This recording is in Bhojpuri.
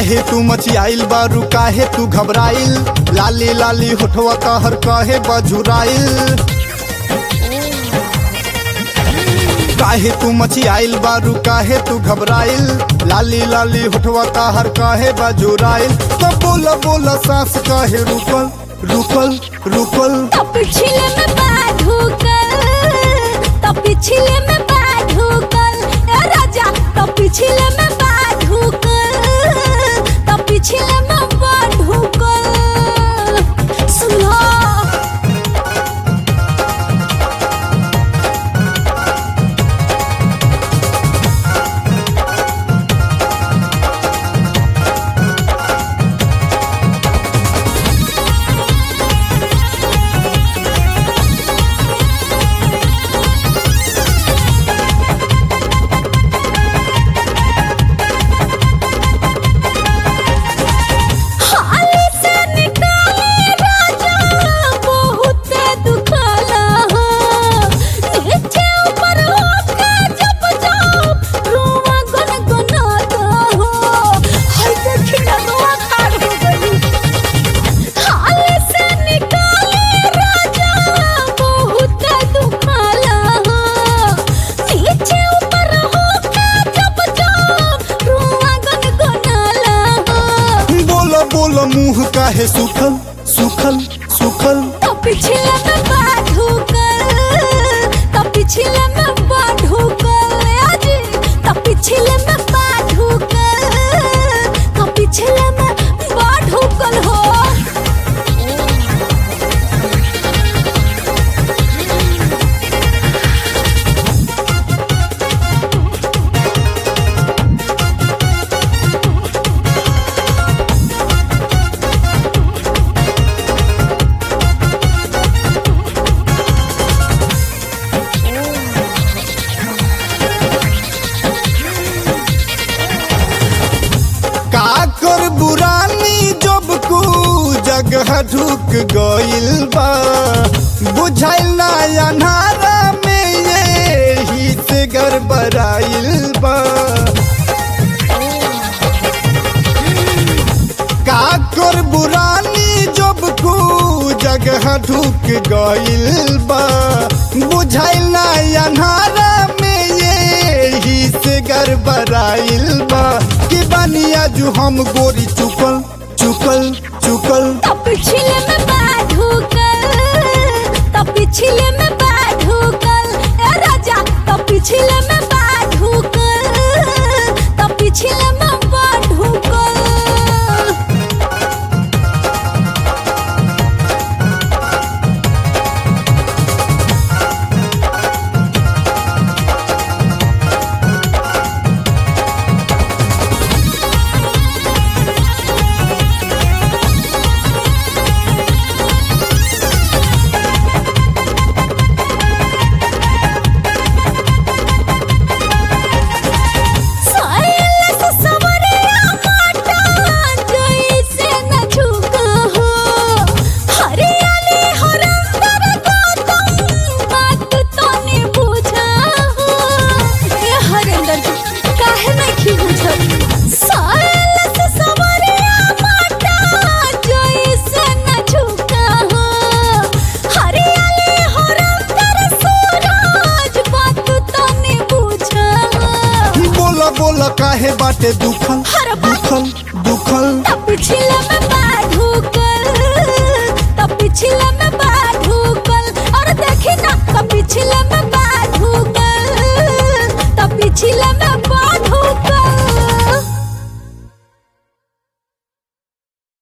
काहे तू मचियाइल बारू काहे तू घबराइल लाली लाली होठवा कहर काहे बजुराइल काहे तू मचियाइल बारू काहे तू घबराइल लाली लाली होठवा कहर काहे बजुराइल तो बोल बोल सांस काहे रुकल रुकल रुकल तो पिछले में बाधू कर तो पिछले में बाधू कर ए राजा तो पिछले में बाधू कर तो पिछले में बाधू कर सुनो हाली से निकाले राजा बहुत दुखाला हो नीचे ऊपर होके जब जाओ रोवा गुनगुनाता हो हाय देखी ना रोवा खाड़ हो गई हाली से निकाले राजा बहुत दुखाला हो नीचे ऊपर होके जब जाओ रोवा गुनगुनाला हो बोल बोल मुंह काहे सुखल सुखल सुखल तो पिछले में बाधू कर तो पिछले में बाधू कर आजी तो पिछले में बाधू कर तो पिछले में बाधू कर हो का कर बुरानी जब कु जगह ढुक गइल बा बुझाइल ना अनारा में ये ही से गड़बड़ाइल बा का कर बुरानी जब कु जगह ढुक गइल बा बुझाइल ना अनारा में ये ही से गड़बड़ाइल बा कि बनिया जो हम गोरी चुकल चुकल चुकल तो पिछले में बाधू कर तो पिछले में बाधू कर ए राजा तो पिछले में बाधू कर तो पिछले में बाधू कर साइल से सवरिया माटा जैसे न झुका हो हरियाली हरंदर गौतम बात तो ने बुझा हो ए हरंदर काहे नहीं बुझल साइल से सवरिया माटा जैसे न झुका हो हरियाली हरंदर सूरज बात तो ने बुझा हो बोला बोला काहे बाटे दुखल